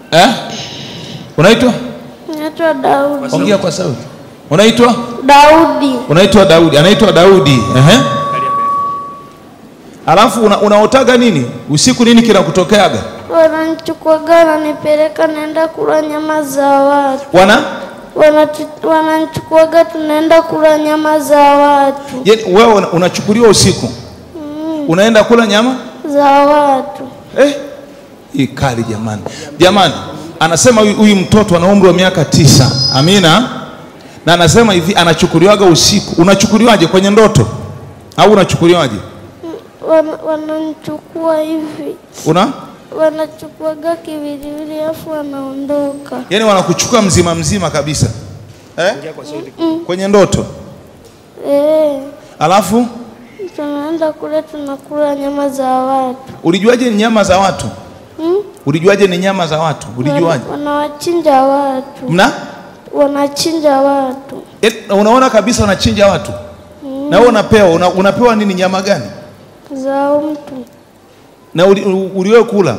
eh? Unaitwa? Naitwa Daudi. Ongea kwa sauti. Unaitwa? Daudi. Unaitwa Daudi. Anaitwa Daudi. Ehe. Alafu una, unaotaga nini usiku? Nini kinakutokeaga? Wananichukuaga wananipeleka naenda kula nyama za watu. Wana Wanatu- Wananichukuaga tunaenda kula nyama za watu. yani, wewe una- unachukuliwa usiku unaenda kula nyama Za watu. eh? Hii kali jamani, jamani. Anasema huyu huyu mtoto ana umri wa miaka tisa. Amina. Na anasema hivi anachukuliwaga usiku. Unachukuliwaje kwenye ndoto au unachukuliwaje? Wana- Wananichukua hivi. Una Wanachukuaga kiwiliwili afu wanaondoka. yani wanakuchukua mzima mzima kabisa eh? kwenye ndoto Eh, alafu tunaenda kule tunakula nyama za watu. ulijuaje ni nyama za watu Hmm? ulijuaje ni nyama za watu ulijuaje Wana- Wanawachinja watu. mna Wanachinja watu. Eh, unaona kabisa wanachinja watu na wewe unapewa una, unapewa nini nyama gani Za mtu. na uli, u- uliwahi kula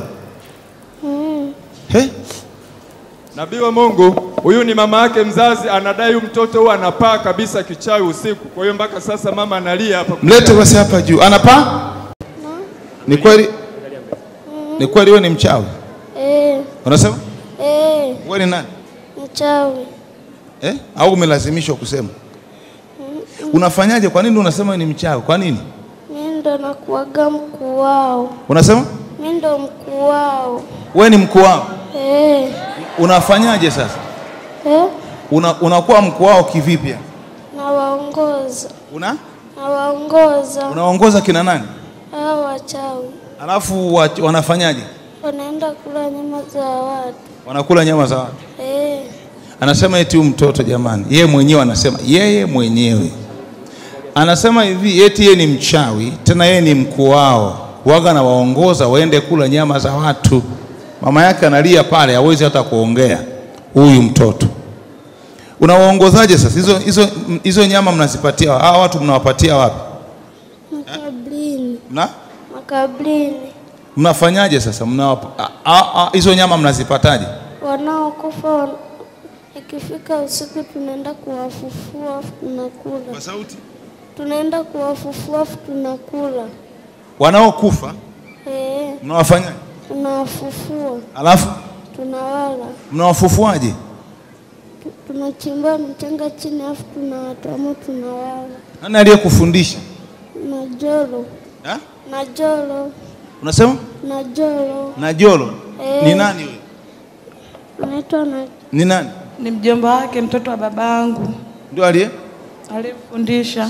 Mm. He? Nabii wa Mungu, huyu ni mama yake mzazi, anadai huyu mtoto huyu anapaa kabisa kichawi usiku. Kwa hiyo mpaka sasa mama analia hapa. mlete basi hapa juu anapaa ni kweli ni kweli wewe ni mchawi Eh, unasema eh, wewe ni nani mchawi. eh? au umelazimishwa kusema unafanyaje kwa nini unasema wewe ni mchawi kwa nini Mi ndo nakuaga mkuu wao. unasema Mi ndo mkuu wao. wewe ni mkuu wao Eh, unafanyaje sasa eh, una, unakuwa mkuu wao kivipi nawaongoza. una Nawaongoza unaongoza kina nani hao wachawi. alafu wa, wanafanyaje Wanaenda kula nyama za watu. wanakula nyama za watu Eh, anasema eti huyu mtoto jamani yeye mwenyewe anasema yeye mwenyewe anasema hivi eti yeye ni mchawi tena yeye ni mkuu wao waga na waongoza waende kula nyama za watu mama yake analia pale hawezi hata kuongea huyu mtoto unawaongozaje sasa hizo hizo hizo nyama mnazipatia hawa watu mnawapatia wapi makabrini. mna Makabrini. mnafanyaje sasa mnawapa a- a- a- hizo nyama mnazipataje Wanaokufa wan- ikifika usiku tunaenda kuwafufua afu tunakula. sauti Tunaenda kuwafufua afu tunakula. wanaokufa Eh, mnawafanyaje tunawafufua, alafu tunawala. mnawafufuaje Tu- Tunachimba mchanga chini afu tunawatamo tunawala. nani aliyekufundisha Na jolo, Ha? na jolo, unasema na jolo. na jolo Eh. ni nani wewe Anaitwa na ni nani Ni mjomba wake mtoto wa babangu ndio aliye alifundisha.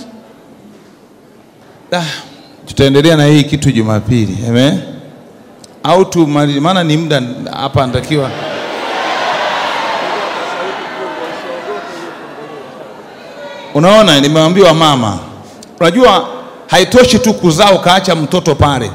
ah, tutaendelea na hii kitu Jumapili amen au tu maana ni muda hapa anatakiwa unaona nimeambiwa mama unajua haitoshi tu kuzaa ukaacha mtoto pale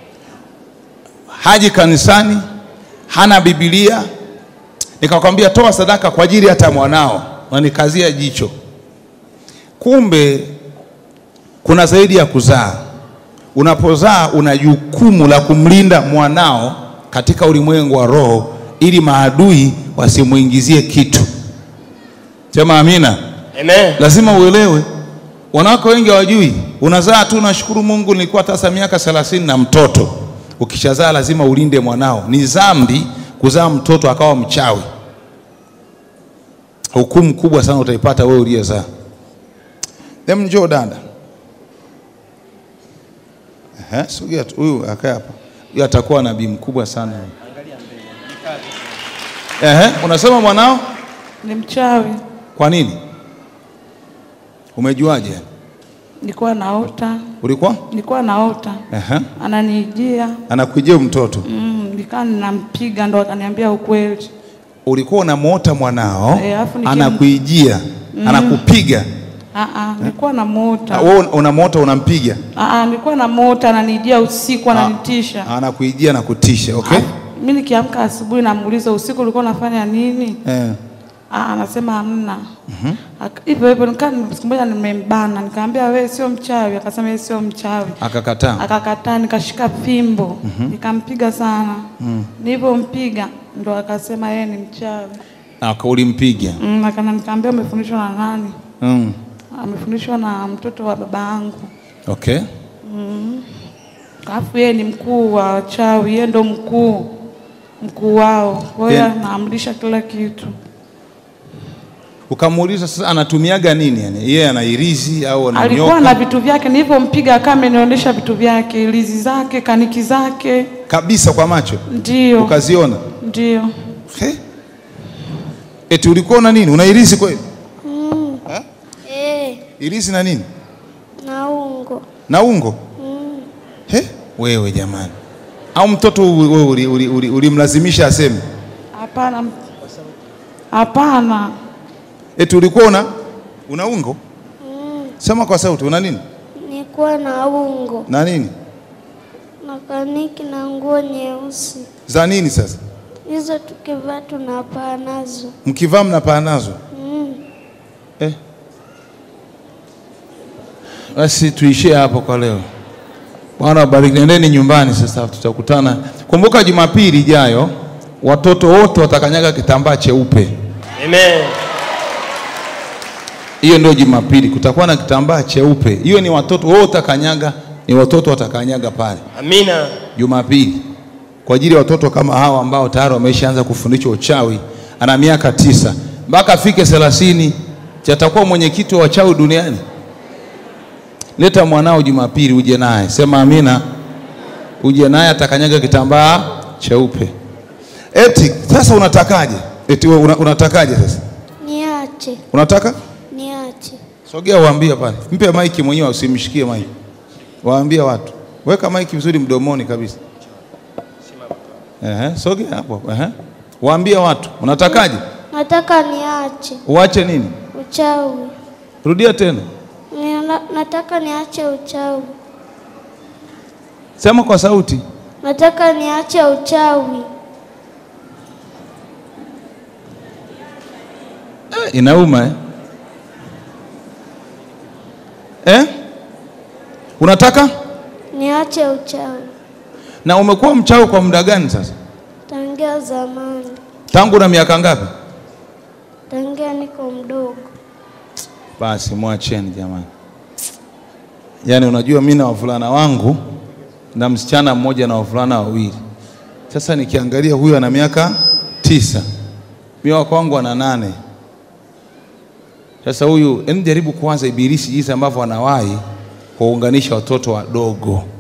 haji kanisani hana bibilia nikakwambia toa sadaka kwa ajili hata mwanao wanikazia jicho kumbe kuna zaidi ya kuzaa unapozaa una jukumu la kumlinda mwanao katika ulimwengu wa roho ili maadui wasimuingizie kitu sema amina Amen. lazima uelewe wanawake wengi hawajui unazaa tu nashukuru mungu nilikuwa tasa miaka thelathini na mtoto ukishazaa lazima ulinde mwanao ni dhambi kuzaa mtoto akawa mchawi hukumu kubwa sana utaipata wewe uliyezaa hem njoo dada Ehe, sogea tu huyu akae hapa huyu atakuwa nabii mkubwa sana Ehe, unasema mwanao Ni mchawi. kwa nini umejuaje Nilikuwa naota, ulikuwa nilikuwa naota Ehe. ananijia anakujia mtoto mm, nikaa ninampiga, ndo akaniambia ukweli. ulikuwa unamwota mwanao Eh, alafu nikim- anakuijia anakupiga Aa, nilikuwa namuota. wewe unamwota unampiga Aa, nilikuwa namuota ananijia usiku ananitisha. anakuijia na kutisha okay Mimi nikiamka asubuhi namuuliza usiku ulikuwa unafanya nini? eh. Ah, anasema hamna. Ak- Hivyo hivyo nikaa siku moja nimembana, nikamwambia wewe sio mchawi, akasema yeye sio mchawi. Akakataa. Akakataa, nikashika fimbo nikampiga sana. Nilivyompiga ndo akasema yeye ni mchawi. Aka ulimpiga. Mm, akana nikamwambia umefundishwa na nani? Mm. Amefundishwa na mtoto wa baba yangu. Okay. Alafu yeye ni mkuu wa wachawi, yeye ndo mkuu mkuu wao, kwa hiyo Yeah. anaamrisha kila kitu. Ukamuuliza sasa anatumiaga nini yani? Yeye ana irizi au ana Alikuwa nyoka? na vitu vyake, nilivyompiga akawa amenionyesha vitu vyake, ilizi zake, kaniki zake, Kabisa kwa macho. ndio Ukaziona? ndio. He? Eti ulikuwa na nini? Una irizi kweli? Eh, Irizi na nini? na ungo. Na ungo? He? Wewe jamani. Au mtoto wewe uli- uli- uli- ulimlazimisha aseme? Hapana, hapana, Eti ulikuwa una una ungo? Sema kwa sauti, una nini? Nikuwa na ungo Na nini? na kaniki na nguo nyeusi, Za nini sasa? hizo tukivaa tunapaa nazo. Mkivaa mnapaa nazo? Mm. Eh. Basi tuishie hapo kwa leo. Bwana wabariki, nendeni nyumbani sasa, tutakutana. Kumbuka Jumapili ijayo watoto wote watakanyaga kitambaa cheupe. Amen. Hiyo ndio Jumapili, kutakuwa na kitambaa cheupe. Hiyo ni watoto wote watakanyaga, ni watoto watakanyaga pale Amina. Jumapili kwa ajili ya watoto kama hawa ambao tayari wameshaanza kufundishwa uchawi. Ana miaka tisa mpaka afike thelathini, chatakuwa mwenyekiti wa wachawi duniani. Leta mwanao Jumapili uje naye, sema amina, uje naye atakanyaga kitambaa cheupe. Eti sasa unatakaje? Eti wewe una, unatakaje sasa? Niache, Unataka niache. sogea, waambie pale, mpe maiki mwenyewe, usimshikie maiki, waambie watu, weka maiki vizuri mdomoni kabisa. Ehe, sogea hapo. Ehe, waambie watu unatakaje? Nataka niache Uache nini? uchawi. Rudia tena, Nina- Nataka niache uchawi. sema kwa sauti. Nataka niache uchawi. Eh, inauma eh? Eh? Unataka Niache uchawi. na umekuwa mchawi kwa muda gani sasa? Tangia zamani, Tangu na miaka ngapi? tangia niko mdogo. Basi mwacheni jamani. Yaani unajua mimi na wavulana wangu na msichana mmoja na wavulana wawili. Sasa nikiangalia huyu ana miaka tisa, mimi wa kwangu ana nane. Sasa huyu, hebu jaribu kuanza ibilisi jinsi ambavyo anawahi kuwaunganisha watoto wadogo.